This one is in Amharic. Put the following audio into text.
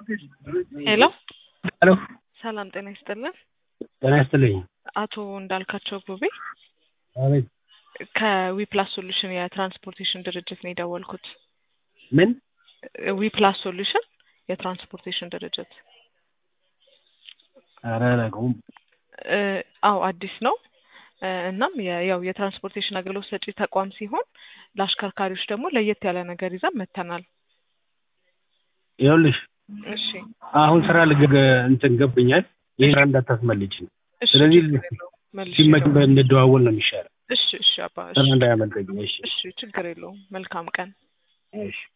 ሄሎ ሄሎ ሰላም ጤና ይስጥልን። ጤና ይስጥልኝ። አቶ እንዳልካቸው ጉቤ አቤት። ከዊፕላስ ሶሉሽን የትራንስፖርቴሽን ድርጅት ነው የደወልኩት። ምን? ዊፕላስ ሶሉሽን የትራንስፖርቴሽን ድርጅት ኧረ አላውቀውም። እ፣ አዎ አዲስ ነው። እ፣ እናም የ- ያው የትራንስፖርቴሽን አገልግሎት ሰጪ ተቋም ሲሆን ለአሽከርካሪዎች ደግሞ ለየት ያለ ነገር ይዘን መጥተናል። ይኸውልሽ እሺ አሁን ስራ ልገ እንትን ገብኛል። ይህ ስራ እንዳታስመልጭ ነው። እሺ፣ ስለዚህ ችግር የለውም። መልሼ ሲመች እደውላለሁ። እንደዋወል ነው የሚሻለው። እሺ እሺ አባ ስራ እሺ እንዳያመልጠኝ። እሺ እሺ ችግር የለውም። መልካም ቀን። እሺ